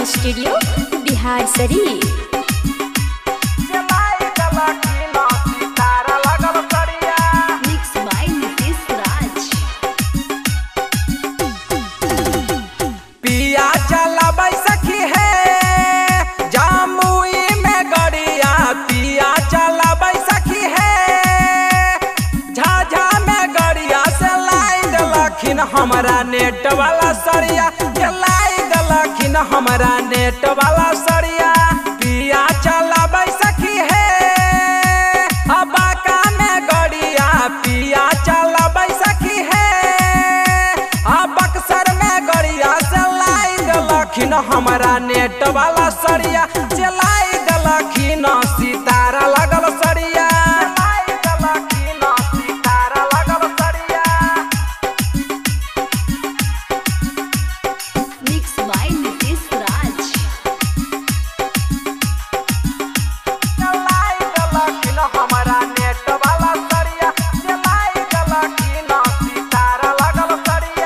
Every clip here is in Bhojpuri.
रिकॉर्डिंग स्टूडियो बिहार शरीफ मिक्स बाय नितेश राज पिया चलाबै सखी है जामुई में गड़िया पिया चलाबै सखी है झाझा में गड़िया से लाई देलखिन हमरा नेट वाला सरिया के लाई देलखिन हमरा नेट वाला सरिया पिया चलाबै सखी है अबाका में गड़िया पिया चलाबै सखी है आ बक्सर में गड़िया से लाई देलखिन हमरा नेट वाला सरिया चलाई देलखिन सितारा लगल सरिया चलाई देलखिन सितारा लगल सरिया मिक्स बाय नितेश राज चलाई देलखिन हमरा नेट वाला सरिया चलाई देलखिन सितारा लगल सरिया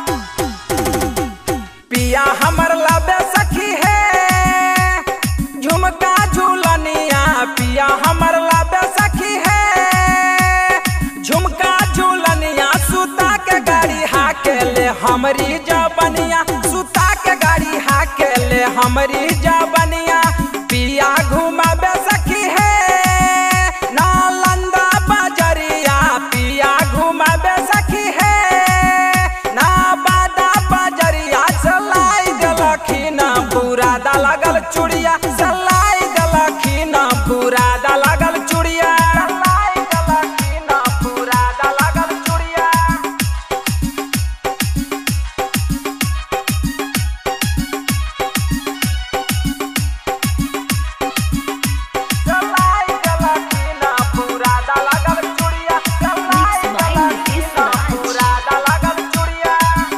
पिया हमर लबे सखी है झुमका झूलनिया पिया हमर लबे सखी है झुमका झूलनिया सुता के गाड़ी हाके ले हमरी जबनिया सुता के गाड़ी हाके ले हमरी जबनिया पिया घुमाबे सखी है नालंदा बजरिया पिया घुमाबे सखी है ना बादा बजरिया सलाई देलखिन बुरादा लगल चूड़िया सलाई देलखिन बुरादा लगल चूड़िया सलाई देलखिन बुरादा लगल चूड़िया सलाई देलखिन बुरादा लगल चूड़िया सलाई Mixed by Nitish Raj. बुरादा लगल चूड़िया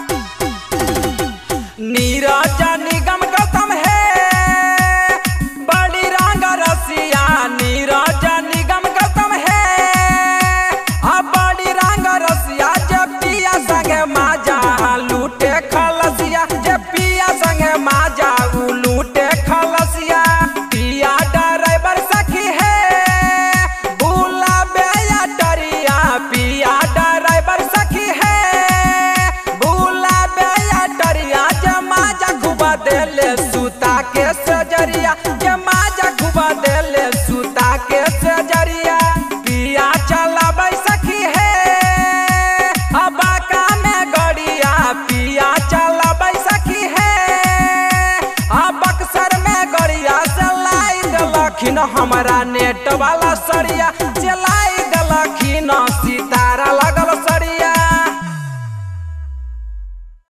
नीरज निगम गौतम है बड़ी रंग रसिया नीरज निगम गौतम है आ बड़ी रंग रसिया जे पिया संगे माजा लूटे खलसिया जे पिया संगे माजा उ लूटे खलसिया पिया ड्राइवर सखी है बुलाबे या डरिया पिया ड्राइवर सखी है बुलाबे या डरिया जमा जा घुबा देले सुता के सजरिया जमा जा घुबा देले सुता के सजरिया पिया चलाबै सखी है अबाका में गड़िया पिया चलाबै सखी है आ बक्सर में गड़िया से लाई देलखिन हमरा नेट वाला सरिया